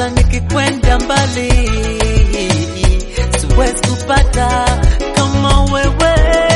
hata nikikwenda mbali siwezi kupata kama wewe.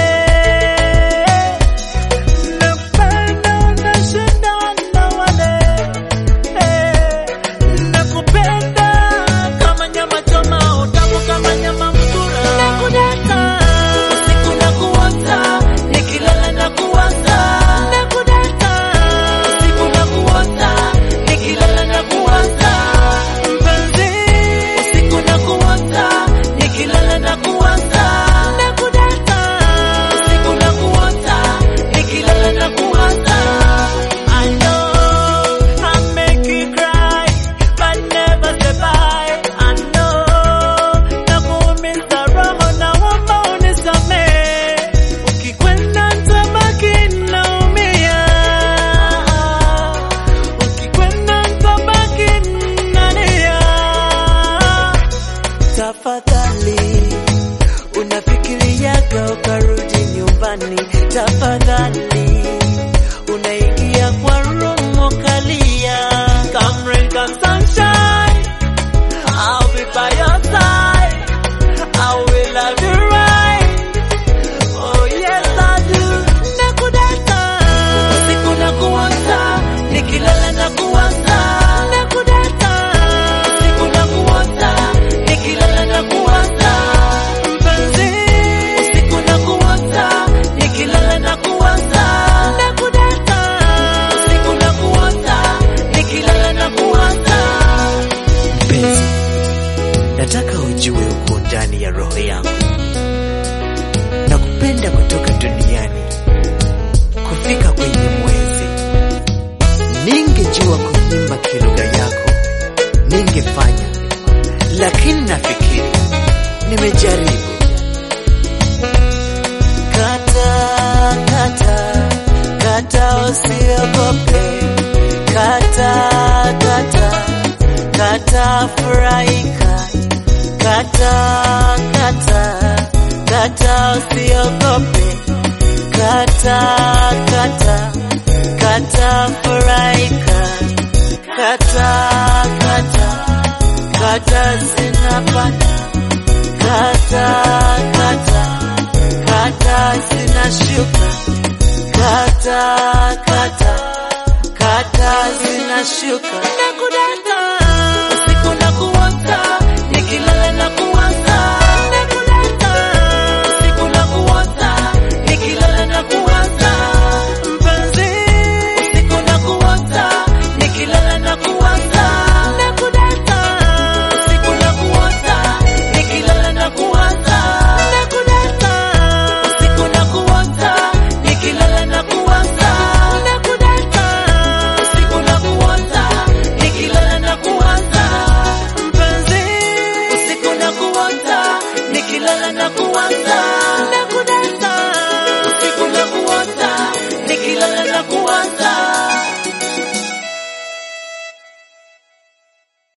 Napenda unashinda na wale eh, nakupenda kama nyama choma, utamu kama nyama mtura, nakudata usiku nakuota, nikilala nakuwaza, nakudata usiku nakuota, nikilala nakuwaza, mpenzi usiku nakuota, nikilala nakuwaza, nakudata usiku nakuota, nikilala nakuwaza. I know I make you cry, but never say bye. I know nakuumiza roho, naomba unisamehe. Ukikwenda nitabaki naumia, ukikwenda nitabaki nalia. Tafadhali unafikiriaga ukarudi nyumbani, tafadhali unaingia kwa room ukalia. Come rain, come sunshine, I'll be by your side. I will love you right. Oh yes I do. Nakudata usiku nakuota, nikilala nakuwaza. Nakudata usiku nakuota, nikilala nakuwaza. Mpenzi usiku nakuota, nikilala nakuwaza. Nakudata usiku nakuota, nikilala nakuwaza. Mpenzi, nataka ujue uko ndani ya roho yangu, nakupenda kutoka duniani kufika kwenye mwezi. Ningejua kuimba kilugha yako ningefanya, lakini nafikiri nimejaribu. Kata, kata, kata usiogope. Kata, kata, kata furahika. Kata, kata, kata usiogope. Kata, kata, kata furahika. Kata, kata, kata zinapanda. Kata, kata, kata zinashuka. Kata, kata, kata zinashuka. Nakudata usiku nakuota, nikilala nakuwaza. Nakudata usiku nakuota, nikilala nakuwaza. Mpenzi usiku nakuota, nikilala nakuwaza. Nakudata usiku nakuota, nikilala nakuwaza. Nakudata usiku nakuota, nikilala nakuwaza. Nakudata usiku nakuota, nikilala nakuwaza. Mpenzi usiku nakuota, nikilala nakuwaza.